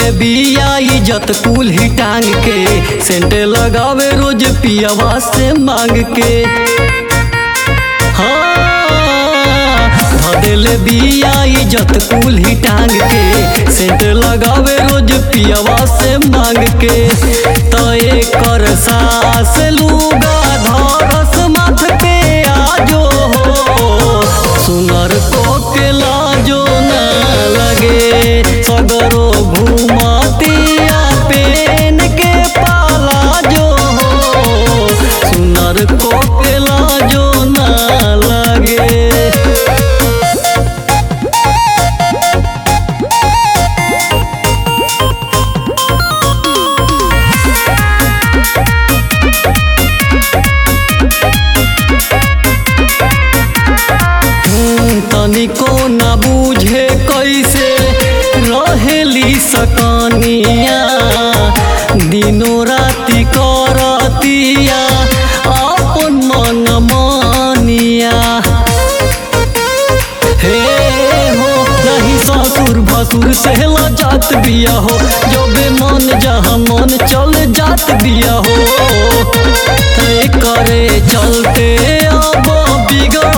ले बिया इज्जत कुल ही टांग के सेंटे लगावे रोज पियावा से मांग के हाँ धदेले बिया इज्जत कुल ही टांग के सेंट लगावे रोज पियावा से मांग के तय कर सास लूगा धरस माथ पे आजो हो सुनर को के लाजो ना लगे सगरो घुमतिया पेन के पाला जो हो सुनर को के लाजो ना लगे हम्म, तनिको न बूझे कैसे रहेली सकनिया दिनो राति करतिया अपन मन मानिया हे हो नहीं ससुर भसुर से जात बिया हो जबे मन जहाँ मन चल जात बिया हो तय करे चलते अब बिगड़